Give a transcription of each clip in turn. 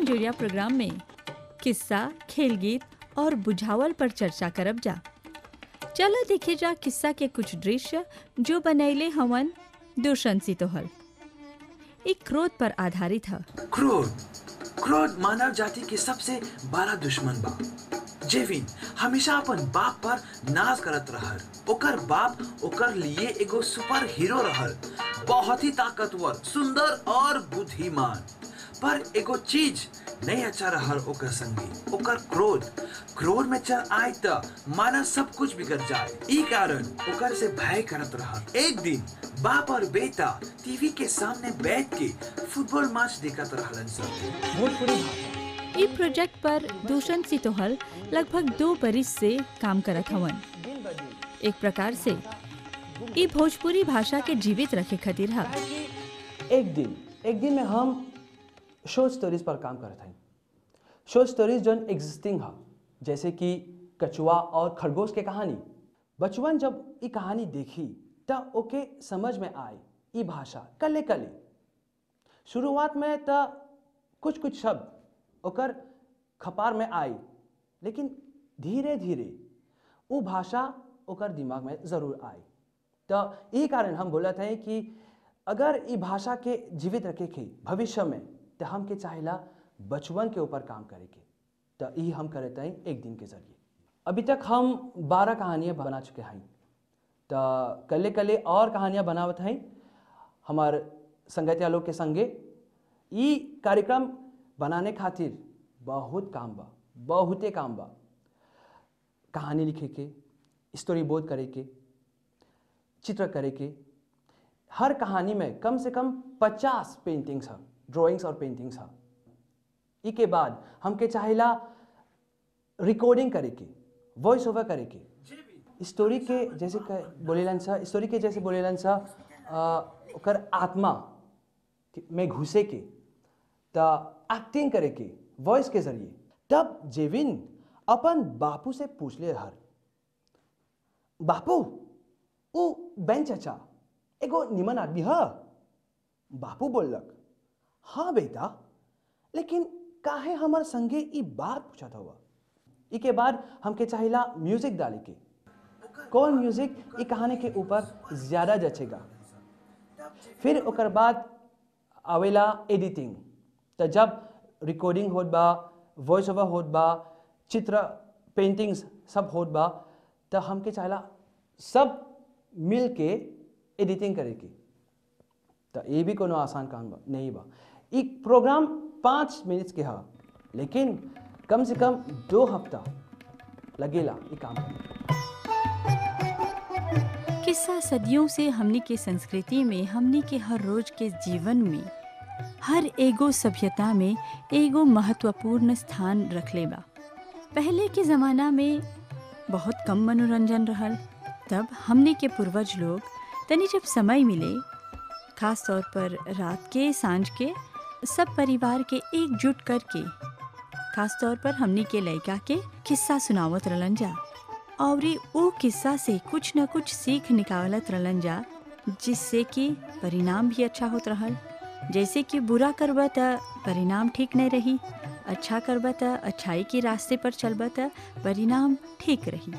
मंजूरिया programme में किस्सा खेल गीत और बुझावल पर चर्चा करब जा चलो देखे जा किस्सा के कुछ दृश्य जो बनैले हवन दूषण सितोहल एक क्रोध पर आधारित है क्रोध क्रोध मानव जाति के सबसे बड़ा दुश्मन बा जेविन हमेशा अपन बाप पर नाज करत रहल ओकर बाप ओकर लिए एगो सुपर हीरो रहल बहुत ही ताकतवर सुंदर और बुद्धिमान पर एगो चीज नहीं अच्छा रहल ओकर संगी ओकर क्रोध क्रोध में चल आए त मानव सब कुछ बिगड़ जाए ई कारण ओकर से भय करत रहल एक दिन बाप और बेटा टीवी के सामने बैठ के फुटबॉल मैच देखत रहलन सब भोजपुरी भाषा ई प्रोजेक्ट पर दूषण सितोहल लगभग दो बरिस से काम करत हवन दिन ब दिन एक प्रकार से ई भोजपुरी भाषा के जीवित रखे खातिर है एक दिन एक दिन में हम शॉर्ट स्टोरीज पर काम करत हई शॉर्ट स्टोरीज जौन एग्जिस्टिंग है जैसे कि कछुआ और खरगोश के कहानी बचपन जब ई कहानी देखी त ओके समझ में आए ई भाषा कले कले शुरुआत में त कुछ कुछ शब्द ओकर खपार में आई लेकिन धीरे धीरे वो भाषा ओकर दिमाग में जरूर आई तो यही कारण हम बोलत हैं कि अगर ई भाषा के जीवित रखे के भविष्य में तो हम के चाहेला बचपन के ऊपर काम करे के तो यही हम करते हैं एक दिन के जरिए अभी तक हम बारह कहानियाँ बना चुके हैं तो कले कले और कहानियाँ बनावत हैं हमार संगतिया लोग के संगे ई कार्यक्रम बनाने खातिर बहुत काम बा बहुते काम बा कहानी लिखे के स्टोरी बोर्ड करे के चित्र करे के हर कहानी में कम से कम पचास पेंटिंग्स है ड्राइंग्स और पेंटिंग्स है ई के बाद हमके चाहेला रिकॉर्डिंग करे के वॉइस ओवर करे के स्टोरी के जैसे क- बोलेलन सा स्टोरी के जैसे बोलेलन सा अ, ओकर आत्मा के- में घुसे के त एक्टिंग करे के वॉइस के जरिए तब जेविन अपन बापू से पूछ ले हर बापू ऊ बेन चाचा एगो निमन आदमी ह बापू बोललक हाँ बेटा लेकिन काहे हमर संगे ई बात पूछत हुआ ई के बाद हमके चाहिला म्यूजिक डाले के कौन म्यूजिक ई कहानी के ऊपर ज्यादा जचेगा फिर ओकर बाद आवेला एडिटिंग तो जब रिकॉर्डिंग होत बा वॉइस ओवर होत बा चित्र पेंटिंग्स सब होत बा तो हमके चाहेला सब मिल के एडिटिंग करे के तो ये भी कोनो आसान काम बा नहीं बा ई प्रोग्राम पाँच मिनट के हा लेकिन कम से कम दो हफ्ता लगेला ये काम करे किस्सा सदियों से हमनी के संस्कृति में हमनी के हर रोज के जीवन में हर एगो सभ्यता में एगो महत्वपूर्ण स्थान रखले बा पहले के ज़माना में बहुत कम मनोरंजन रहल तब हमनी के पूर्वज लोग तनी जब समय मिले खास तौर पर रात के सांझ के सब परिवार के एकजुट करके खास तौर पर हमनी के लड़का के किस्सा सुनावत रहलन जा और ई ऊ किस्सा से कुछ न कुछ सीख निकालत रहलन जा जिससे कि परिणाम भी अच्छा होत रहल जैसे कि बुरा करबा त परिणाम ठीक नहीं रही अच्छा करबा त अच्छाई के रास्ते पर चलबा त परिणाम ठीक रही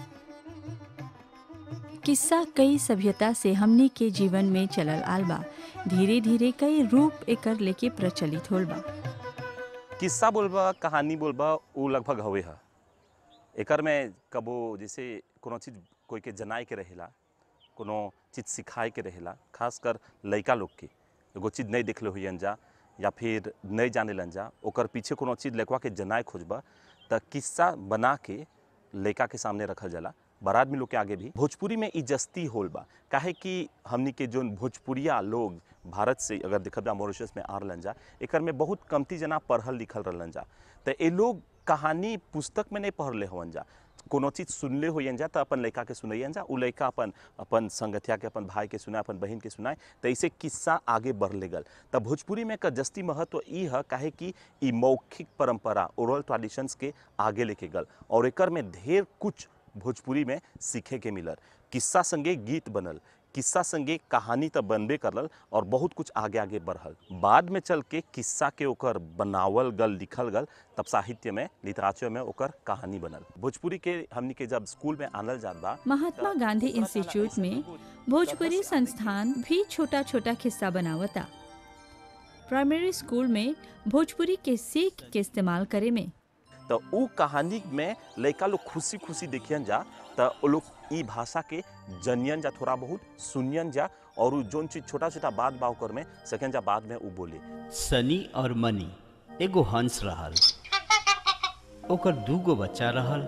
किस्सा कई सभ्यता से हमनी के जीवन में चलल आल बा धीरे धीरे कई रूप एकर लेके प्रचलित होल बा किस्सा बोलबा कहानी बोलबा उ लगभग हवे है एकर में कबो जैसे कोनो चीज कोई के जनाए के रहेला कोनो चीज सिखाए के रहेला खासकर लइका लोग के एगो चीज नहीं देखले हुई जा या फिर नहीं जाने लन जा ओकर पीछे कोनो चीज लइकवा के जनाए खोजबा त किस्सा बना के लइका के सामने रखल जाला बड़ा आदमी लोग के आगे भी भोजपुरी में इजस्ती होल बा काहे कि हमनी के जोन भोजपुरिया लोग भारत से अगर देखब जा मॉरिशस में आ रहलन जा एकर में बहुत कमती जना पढ़ल लिखल रहलन जा त ए लोग कहानी पुस्तक में नहीं पढ़ले हवन जा कोनो चीज सुनले होयन जा त अपन लड़का के सुनैयन जा उ लड़का अपन अपन संगतिया के अपन भाई के सुनाए अपन बहन के सुनाए त ऐसे किस्सा आगे बढ़ ले गल त भोजपुरी में एकर जस्ती महत्व ई है काहे कि ई मौखिक परंपरा ओरल ट्रेडिशंस के आगे लेके गल और एकर में ढेर कुछ भोजपुरी में सीखे के मिलल किस्सा संगे गीत बनल किस्सा संगे कहानी तो बनबे करल और बहुत कुछ आगे आगे बढ़ल बाद में चल के किस्सा के ओकर बनावल गल लिखल गल तब साहित्य में लिटरेचर में ओकर कहानी बनल भोजपुरी के हमनी के जब स्कूल में आनल जात बा महात्मा गांधी इंस्टीट्यूट में भोजपुरी संस्थान भी छोटा छोटा किस्सा बनावता प्राइमरी स्कूल में भोजपुरी के सीख के इस्तेमाल करे में तो उ कहानी में लड़का लोग खुशी खुशी देखियन जा तो वो लोग ई भाषा के जनियन जा थोड़ा बहुत सुनियन जा और उ जोन चीज छोटा छोटा बात बा ओकर में सेकंड जा बाद में उ बोले सनी और मनी एगो हंस रहल ओकर दूगो बच्चा रहल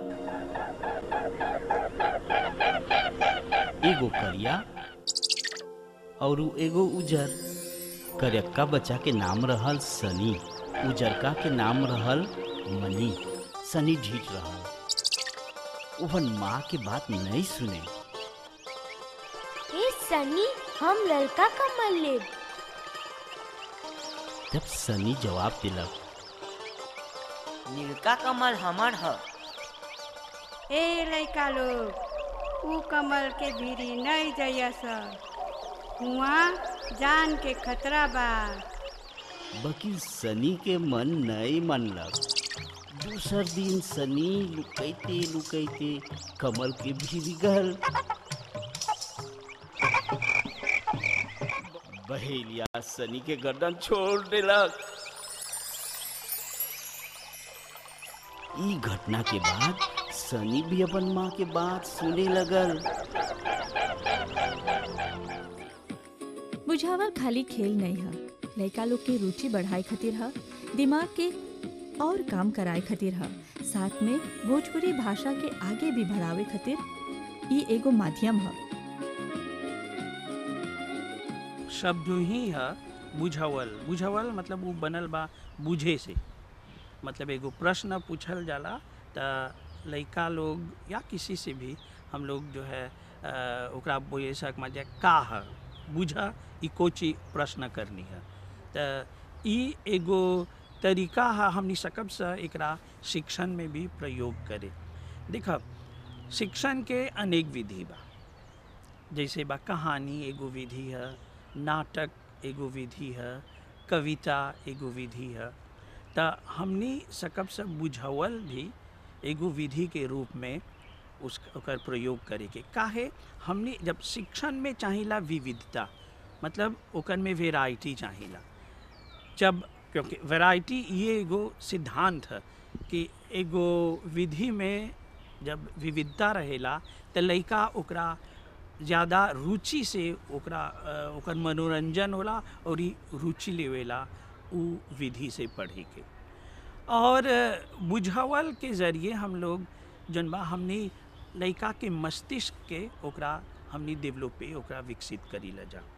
एगो करिया और उ एगो उजर करियक्का बच्चा के नाम रहल सनी उजरका के नाम रहल मनी सनी ढीठ रहल ओहन माँ के बात नहीं सुने ए सनी हम लड़का कमल लेब जब सनी जवाब दिलक नीलका कमल हमर ह ए लइका लोग ऊ कमल के भीरी नहीं जइयस हुआ जान के खतरा बा बाकी सनी के मन नहीं मनलक दूसर दिन सनी लुकैते लुकैते कमल के भीरी गल बहेलिया सनी के गर्दन छोड़ देलक ई घटना के बाद सनी भी अपन माँ के बात सुने लगल बुझावल खाली खेल नहीं है लड़का लोग के रुचि बढ़ाए खातिर है दिमाग के और काम कराए खातिर है साथ में भोजपुरी भाषा के आगे भी बढ़ावे खातिर ई एगो माध्यम है शब्द ही है बुझावल बुझावल मतलब वो बनल बा बुझे से मतलब एगो प्रश्न पूछल जाला त लइका लोग या किसी से भी हम लोग जो है अ, ओकरा बोले सक जे का है बुझा ई कोची प्रश्न करनी है त ई एगो तरीका है हमनी सकब से एकरा शिक्षण में भी प्रयोग करे देखब शिक्षण के अनेक विधि बा जैसे बा कहानी एगो विधि है नाटक एगो विधि है कविता एगो विधि है त हमनी सकब से बुझावल भी एगो विधि के रूप में उस ओकर प्रयोग करे के काहे हमनी जब शिक्षण में चाहिला विविधता मतलब ओकर में वेराइटी चाहिला जब क्योंकि वैरायटी ये एगो सिद्धांत है कि एगो विधि में जब विविधता रहेला त लइका ओकरा ज़्यादा रुचि से ओकरा अ, ओकर मनोरंजन होला और ई रुचि लेवेला उ विधि से पढ़े के और अ, बुझावल के ज़रिए हम लोग जौन बा हमनी लइका के मस्तिष्क के ओकरा हमनी डेवलपे ओकरा विकसित करी ला जा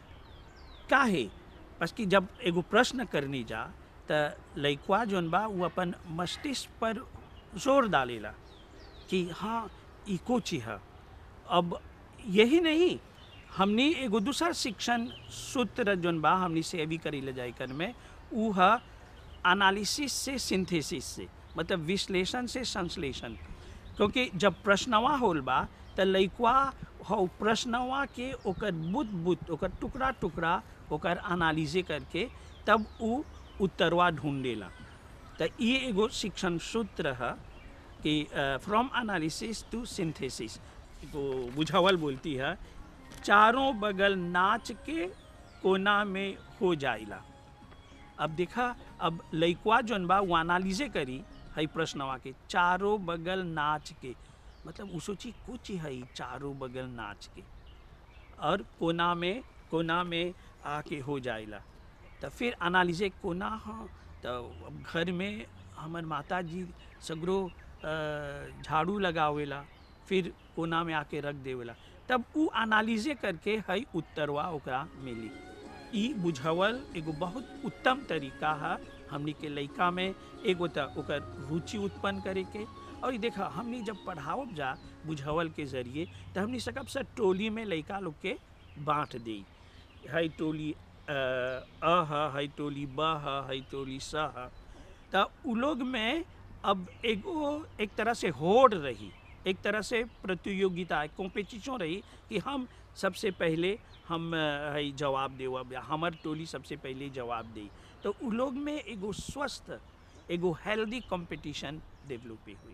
काहे बस कि जब एगो प्रश्न करनी जा त लइकवा जौन बा वो अपन मस्तिष्क पर जोर डालेला कि हाँ ई कोची है अब यही नहीं हमनी एगो दूसर शिक्षण सूत्र जौन बा हमनी से अभी करी ले जाए कर में ऊ है एनालिसिस से सिंथेसिस से मतलब विश्लेषण से संश्लेषण क्योंकि जब प्रश्नवा होल बा त लइकवा हो प्रश्नवा के ओकर बुत बुत ओकर टुकड़ा टुकड़ा ओकर एनालिजे करके तब ऊ उत्तरवा ढूंढेला त ये एगो शिक्षण सूत्र है कि फ्रॉम एनालिसिस टू सिंथेसिस को बुझावल बोलती है चारों बगल नाच के कोना में हो जाइला अब देखा अब लइकवा जौन बा वो एनालिजे करी हई प्रश्नवा के चारों बगल नाच के मतलब उ सोची कुछ है ई चारों बगल नाच के और कोना में कोना में आके हो जाइला तो फिर एनालिजे कोना हाँ तो अब घर में हमर माता जी सगरो अ, झाड़ू लगावेला फिर कोना में आके रख देवेला तब उ एनालिजे करके हई उत्तरवा ओकरा मिली ई बुझावल एगो बहुत उत्तम तरीका है हमनी के लइका में एगो त ओकर रुचि उत्पन्न करे के और ई देखा हमनी जब पढ़ावब जा बुझावल के जरिए तो हमनी सकब से टोली में लइका लोग के बांट दी हई टोली अ अ ह हई टोली ब ह हई टोली स ह त उ लोग में अब एगो एक तरह से होड़ रही एक तरह से प्रतियोगिता कॉम्पिटिशन रही कि हम सबसे पहले हम अ, है जवाब देव हमार टोली सबसे पहले जवाब दी तो उ लोग में एगो स्वस्थ एगो हेल्दी कंपटीशन डेवलप हुई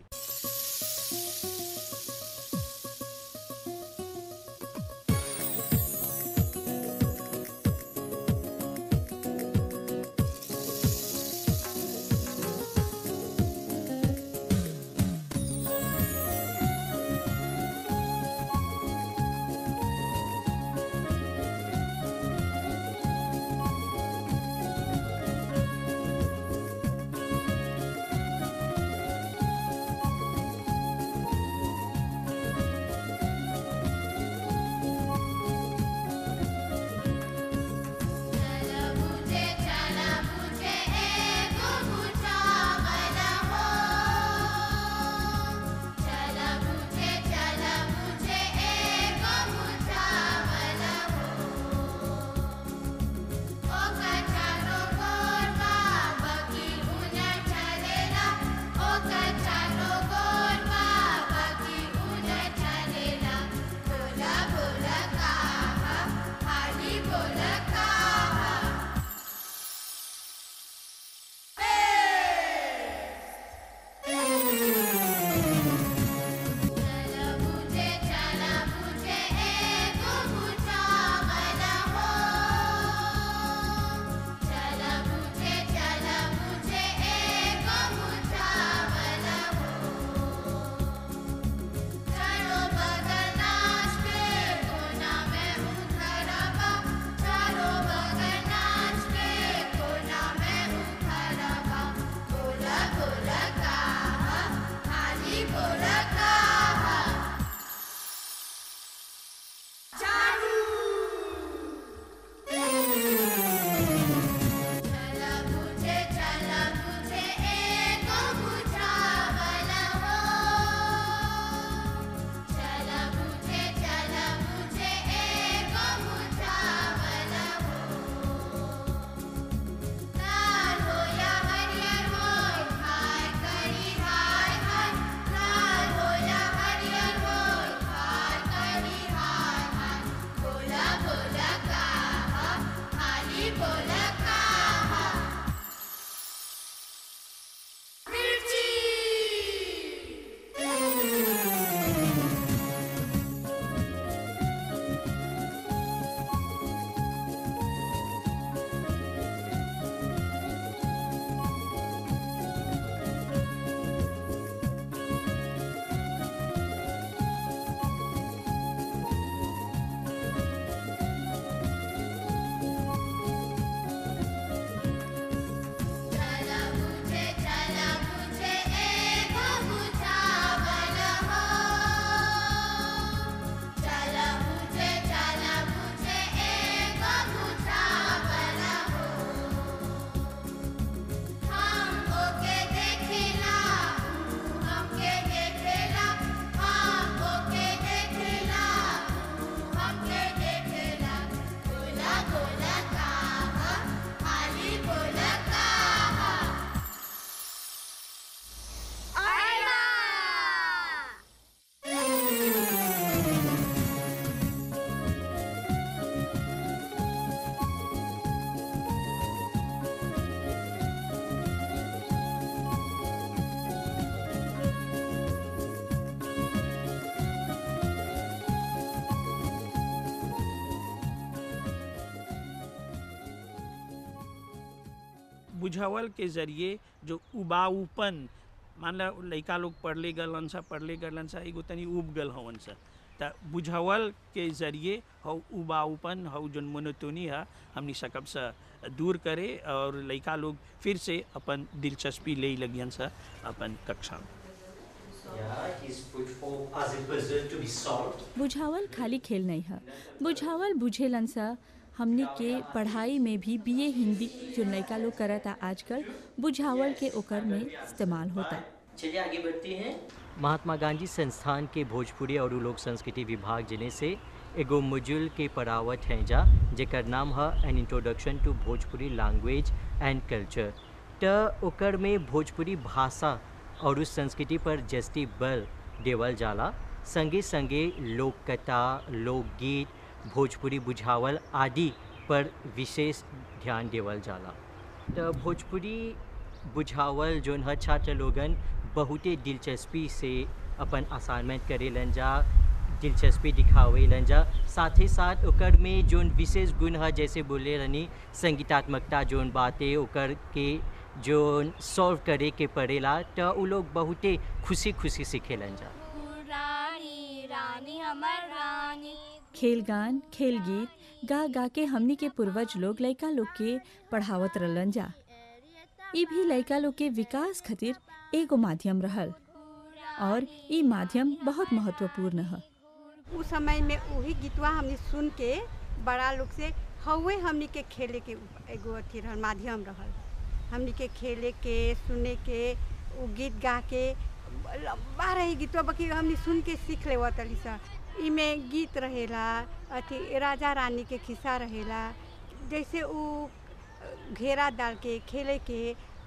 बुझावल के जरिए जो उबाऊपन मान ला लइका लोग पढ़ले गलन सा पढ़ले गलन सा एगो तनी उब गल हवन सा त बुझावल के जरिए हौ उबाऊपन हौ जन मोनोटोनी है हमनी सकब सा दूर करे और लइका लोग फिर से अपन दिलचस्पी ले लगियन सा अपन कक्षा में Yeah, he's put forth as a puzzle to be solved. बुझावल खाली खेल नहीं है बुझावल बुझेलन सा हमने के पढ़ाई में भी बीए हिंदी जो लड़का लोग करता आजकल बुझावल के ओकर में इस्तेमाल होता चलिए आगे बढ़ते हैं महात्मा गांधी संस्थान के भोजपुरी और लोक संस्कृति विभाग जिले से एगो मॉड्यूल के पढ़ावत हैं जा जेकर नाम है an introduction to Bhojpuri language and culture त ओकर में भोजपुरी भाषा और उस संस्कृति पर जस्ती बल देवल जाला संगे संगे लोक कथा लोकगीत भोजपुरी बुझावल आदि पर विशेष ध्यान देवल जाला तो भोजपुरी बुझावल जोन हर छात्र लोगन बहुते दिलचस्पी से अपन असाइनमेंट करेलन जा दिलचस्पी दिखावेलन जा साथ ही साथ ओकर में जोन विशेष गुण है जैसे बोले रहनी संगीतात्मकता जोन बातें ओकर के जोन सॉल्व करे के पड़ेला तो उ लोग बहुते खुशी खुशी सीखेलन जा रानी रानी हमर रानी खेल गान खेल गीत गा गा के हमनी के पूर्वज लोग लइका लोग के पढ़ावत रहलन जा ई भी लइका लोग के विकास खातिर एगो माध्यम रहल और ई माध्यम बहुत महत्वपूर्ण है उस समय में वही गीतवा हमने सुन के बड़ा लोग से हवे हमनी के खेले के एगो अथी रहल माध्यम रहल हमनी के खेले के सुने के वो गीत गा के लम्बा रही गीतवा बाकी हमनी सुन के सीख ले तली सा इमे गीत रहेला अथी राजा रानी के खिस्सा रहेला जैसे वो घेरा डाल के खेले के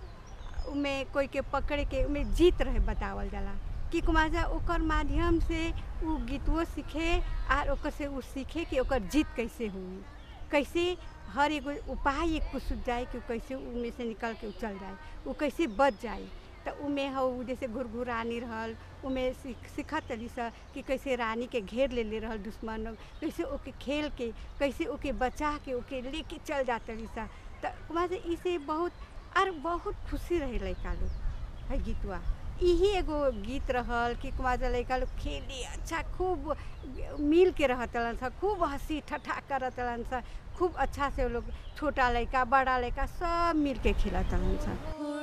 उमे कोई के पकड़े के उमे जीत रहे बतावल जाला कि कुमाजा ओकर माध्यम से उ गीतवो सीखे और ओकर से उ सीखे कि ओकर जीत कैसे हुई कैसे हर एगो उपाय एक कुछ जाए कि उ कैसे उनमें से निकल के उ चल जाए वो कैसे बच जाए तो उमें हो जैसे घुरघुरानी रहल उमें सीख सीखत तली सा कि कैसे रानी के घेर ले ले रहल दुश्मन लोग कैसे ओके खेल के कैसे ओके बचा के ओके लेके चल जात तली सा तो कुमार इसे बहुत और बहुत खुशी रहे लड़का लोग है गीतवा यही एगो गीत रहल कि कुमार लड़का लोग खेली अच्छा खूब मिल के रहतलन सा खूब हंसी ठट्ठा करतलन सा खूब अच्छा से वो लोग छोटा लड़का बड़ा लड़का सब मिल के खेलतलन सा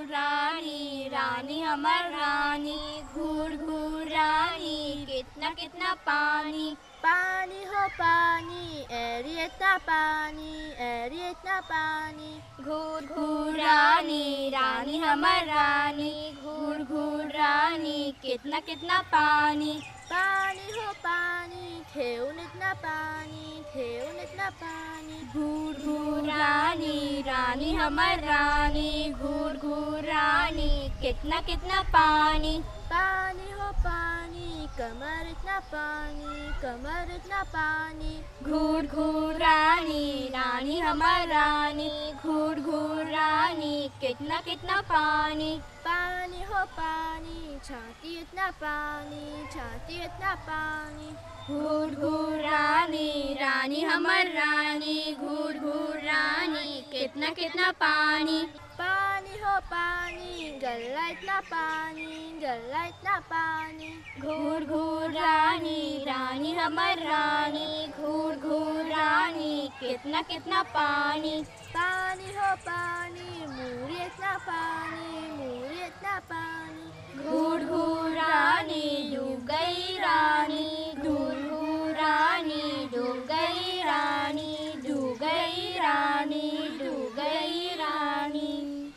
रानी रानी हमर रानी घूर घूर रानी कितना कितना पानी पानी हो पानी एरी इतना पानी एरी इतना पानी घूर घूर रानी रानी हमर रानी घूर घूर रानी कितना कितना पानी पानी हो पानी ठेउन इतना पानी ठेउन इतना पानी घूर घूर रानी रानी हमर रानी घूर घूर रानी कितना कितना पानी पानी हो पानी कमर इतना पानी कमर इतना पानी घूर घूर रानी रानी हमर रानी घूर घूर रानी कितना कितना पानी पानी हो पानी छाती इतना पानी छाती इतना पानी घूर घूर रानी रानी हमर रानी घूर घूर रानी कितना कितना पानी पानी हो पानी गल्ला इतना पानी गल्ला इतना पानी घूर घूर रानी रानी हमर रानी घूर घूर रानी कितना कितना पानी पानी हो पानी मूरी इतना पानी मूरी इतना पानी घूर घूर रानी डूब गई रानी घूर घूर रानी डूब गई रानी डूब गई रानी डूब गई रानी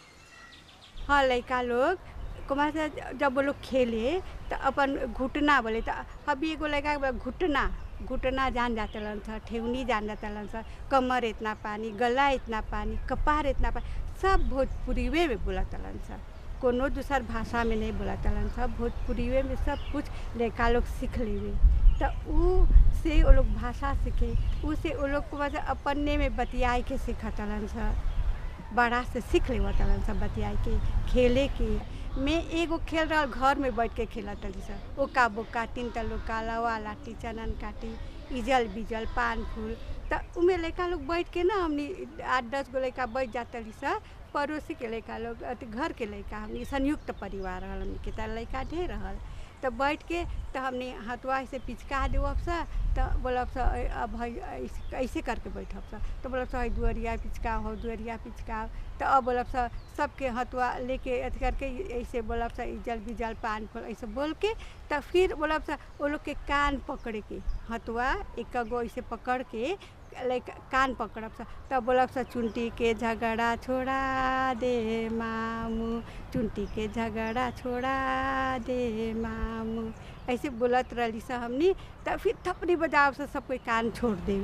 हाँ लड़का लोग कुमार से जब वो लोग खेले तो अपन घुटना बोले तो अभी एगो लड़का के घुटना घुटना जान जातलन सा ठेवनी जान जातलन सा कमर इतना पानी गला इतना पानी कपार इतना पानी सब भोजपुरीवे में बोला तलन सा कोनो दूसर भाषा में नहीं बोला तलन सा भोजपुरीवे में सब कुछ लड़का लोग सीख लेवे तो ऊ से वो लोग भाषा सीखे ऊ से वो लोग को बस अपने में बतियाई के सीखतलन सा बड़ा से सीख ले तलन सब बतियाई के खेले के मैं एगो खेल रहा घर में बैठ के खेला तली सब ओका बोका तीन तलुका लवा लाठी चनन काटी इजल बिजल पान फूल तो उमें लड़का लोग बैठ के ना हमनी आठ दस गो लड़का बैठ जातली सब पड़ोसी के लड़का लोग अथी घर के लड़का हमनी संयुक्त परिवार रहल हमनी के तर लड़का ढेर रहल तो बैठ के तो हमने हथवा से पिचका देवब सा तो बोलब सा अब है ऐसे ऐसे करके बैठब सा तो बोलब सा दुअरिया पिचका हो दुअरिया पिचका तो अब बोलब सा सबके हथवा लेके अथी करके ऐसे बोलब सा इजल बिजल पान फल ऐसे बोल के तो फिर बोलब सा वो लोग के कान पकड़े के हथवा एक गो ऐसे पकड़ के लाइक कान पकड़ब सा तब बोलब सा चुंटी के झगड़ा छोड़ा दे मामू चुंटी के झगड़ा छोड़ा दे मामू ऐसे बोलत रही सा हमनी तब फिर थपड़ी बजाब से सब कोई कान छोड़ देवे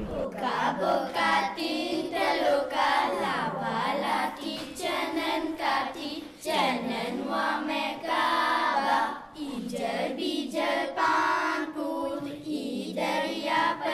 चनन में काबा इजल बीजल पा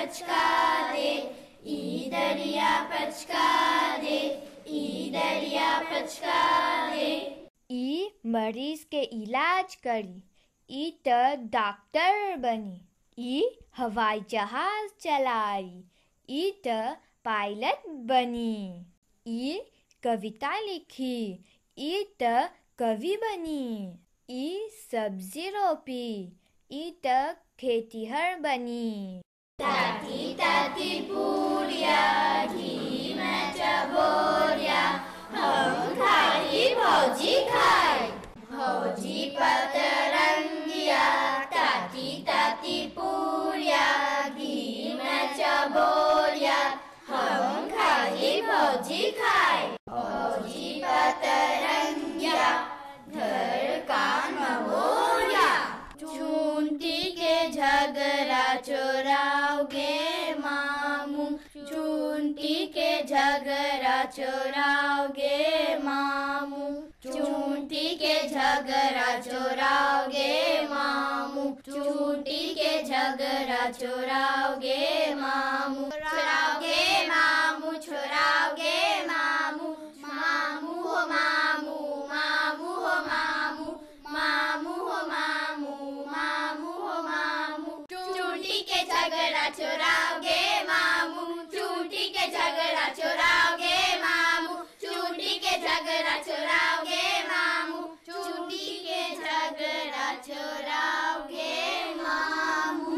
पचका दे ई दरिया पचका दे ई दरिया पचका दे ई मरीज के इलाज करी ई त डॉक्टर बनी ई हवाई जहाज चलाई ई त पायलट बनी ई कविता लिखी ई त कवि बनी ई सब्जी रोपी ई त खेतीहर बनी ताती ताती पूरिया घी में चबोरिया हम खाई भौजी खाई भौजी पतरंगिया ताती ताती पूरिया घी में चबोरिया हम खाई भौजी खाई भौजी पतरंगिया घर कान महोरिया चूंटी के झगड़ा चोराओगे मामू चूंटी के झगड़ा चोराओगे मामू चूंटी के झगड़ा चोराओगे मामू चूंटी के झगड़ा चोराओगे मामू चोराओगे मामू चोराओगे मामू मामू हो मामू मामू हो मामू मामू हो मामू मामू हो मामू चूंटी के झगड़ा चोराओगे मामू चूंटी के झगड़ा चोराओगे मामू चूंटी के झगड़ा चोराओगे मामू चूंटी के झगड़ा चोराओगे मामू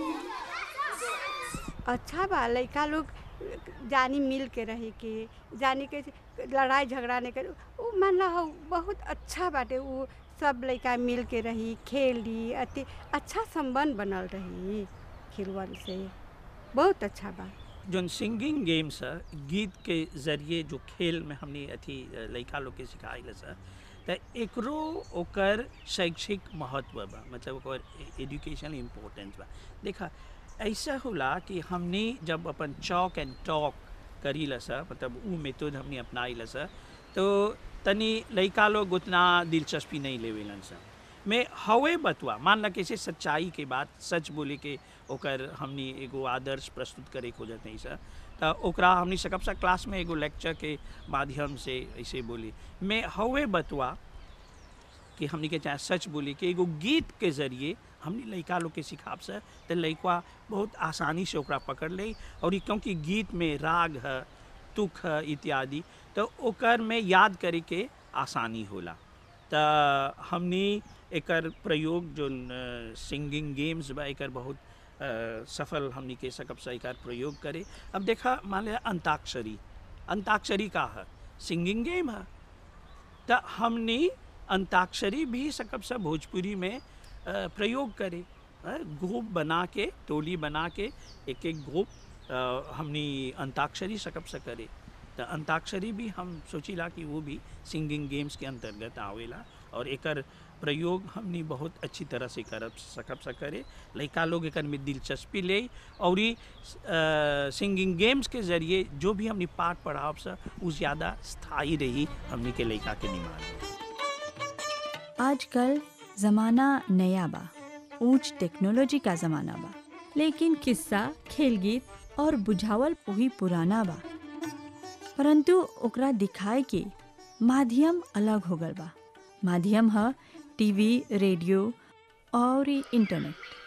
अच्छा बा लड़का लोग जानी मिल के रहे के जानी के लड़ाई झगड़ा नहीं करे उ मान ला हो बहुत अच्छा बाटे उ सब लड़का मिल के रही खेली अति अच्छा संबंध बनल रही खिलवन से बहुत अच्छा बा जोन सिंगिंग गेम्स है गीत के जरिए जो खेल में हमने अथी लड़का लोग के सिखाइल सर त एकरो ओकर शैक्षिक महत्व बा मतलब ओकर एजुकेशन इम्पोर्टेंस बा देखा ऐसा होला कि हमने जब अपन चॉक एंड टॉक करी लसा मतलब उ मेथड हमने अपनाई लसा तो तनी लड़का लोग उतना दिलचस्पी नहीं लेवेलन सा में हवे बतवा मान ला कैसे सच्चाई के बात सच बोले के ओकर हमनी एगो आदर्श प्रस्तुत करे खोजत नहीं सर तो ओकरा हमनी सकब सा क्लास में एगो लेक्चर के माध्यम से ऐसे बोली में हवे बतवा कि हमनी के चाहे सच बोली कि एगो गीत के जरिए हमनी लड़का लोग के सिखाब से तो लड़का बहुत आसानी से ओकरा पकड़ ले और ई क्योंकि गीत में राग है तुक है इत्यादि तो ओकर में याद करे के आसानी होला तो हमनी एकर प्रयोग जो सिंगिंग गेम्स बा एकर बहुत अ, सफल हमनी के सकब से एकर प्रयोग करे अब देखा मान लिया अंताक्षरी अंताक्षरी का है सिंगिंग गेम है तो हमनी अंताक्षरी भी सकब से भोजपुरी में अ, प्रयोग करे अ, ग्रुप बना के टोली बना के एक एक ग्रुप अ, हमनी अंताक्षरी सकब से करे तो अंताक्षरी भी हम सोचिला कि वो भी सिंगिंग गेम्स के अंतर्गत आवेला और एकर प्रयोग हमनी बहुत अच्छी तरह से कर सकब से करे लड़का लोग एकर में दिलचस्पी ले और ई सिंगिंग गेम्स के जरिए जो भी हमनी पाठ पढ़ाव से वो ज़्यादा स्थायी रही हमनी के लड़का के निमान आजकल ज़माना नया बा ऊंच टेक्नोलॉजी का ज़माना बा लेकिन किस्सा खेल गीत और बुझावल वही पुराना बा परंतु ओकरा दिखाए के माध्यम अलग हो गल बा माध्यम है टीवी रेडियो और ई इंटरनेट